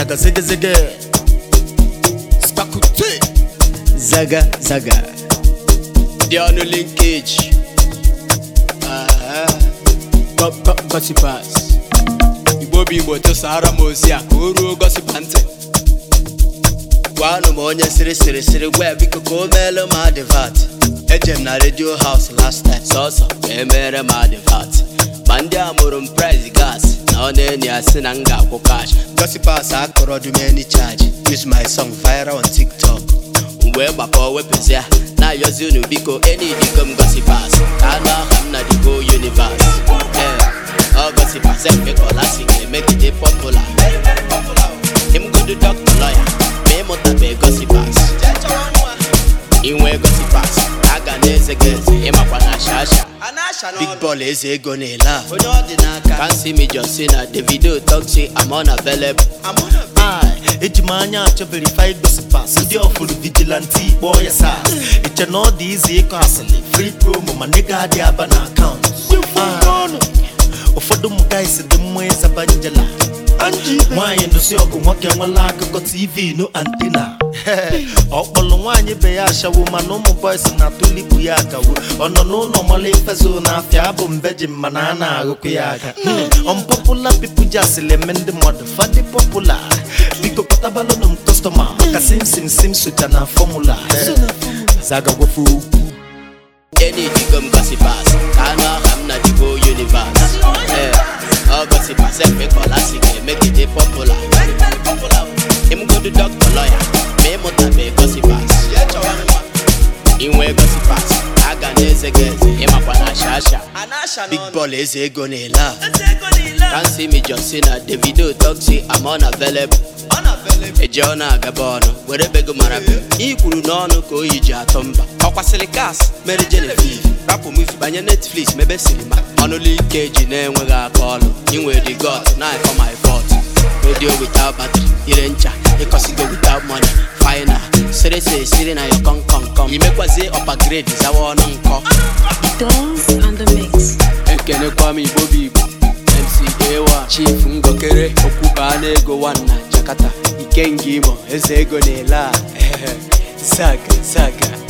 zaga zege zege Spakute zaga zaga The only linkage uh, go, go, Gossipers Igbo bụ Igbo tụsara m ozi a ka o ruo gosipa ntị gwanụ m onye sịrị sịrị sịrị gwa ya biko ka o meelu m advat eje m na redio haus last time sọsọ ka emere m advat ma ndị a mụrụ m price gas na ọ na-enyi ya sị na m ga-akwụ cash gossipas akọrọ dumeni charge use my song viral on tiktok mgbe gbakọ wepụzia na-ayọzi unu biko enidigo m gosipas ka anụ aha m na the whole universe ee ọ gosipas ekekọlasi ga-emegide popular ịmgodo dọkta lọya ma ịmụtabe gosipas inwe gosipas a ga na-eze gị eze ịmakwa na shasha big ball eze ego na-ele a onye ọ dị n'aka kansi major si na davido toxi am unavailable Ai, eji m anya achọ verify gosipas ndị ọfụrụ vigilanti kpọọ ya sas iche na ọ dị izi ịkọ asịlị free promo ma nịga adị aba na akaụntụ ụfọdụ ụmụ guys dị mma ịzaba njela nwaanyị nụsi ọgụ nwoke nwela akụkọ tv no antina ọkpọlụ nwaanyị be ya ashawo mana ụmụ boys na-atụlikpu ya akawo ọ nọ n'ụlọ mala ifezo na afịa abụ mbejim mana a na-agụkụ ya aka unpopular people ji asịlị eme ndị mmadụ fadị popular biko kpọtabalụnụ m kọstọma maka simsim sim soja na fọmula zaga gwafe okwu enidigo m gosipas ka anụ aha m na the whole universe ee ọ gosipas ekekọlasi ga-emegide popular ịmgodo dọkta lọya ma ịmụtabe gosipas inwe gosipas a ga na-eze gị eze ịmakwa na shasha big ball eze ego na-ele a kansi major si na davido toxi am unavailable eje ọ na-agaba ọnụ were bego mara be i kwuru n'ọnụ ka oyi ji atọ mba ọkwasịrị gas mere genevieve rapụ muvi banye netflix mebe sinima ọnụlụ ike ji na-enweghị aka ọlụ inwe the got na for my fault radio without battery ire ncha ịkọsigo without money final sịrị sịrị sịrị na yo kom kom kom imekwazie ọpagrade zawa ọnụ nkọ Dance on the mix. ekenekwa m igbo bụ igbo mc ewa chief ngokere okwubaa n'ego nwanna jakarta ikenga imo eze ego na-ele a zaga zaga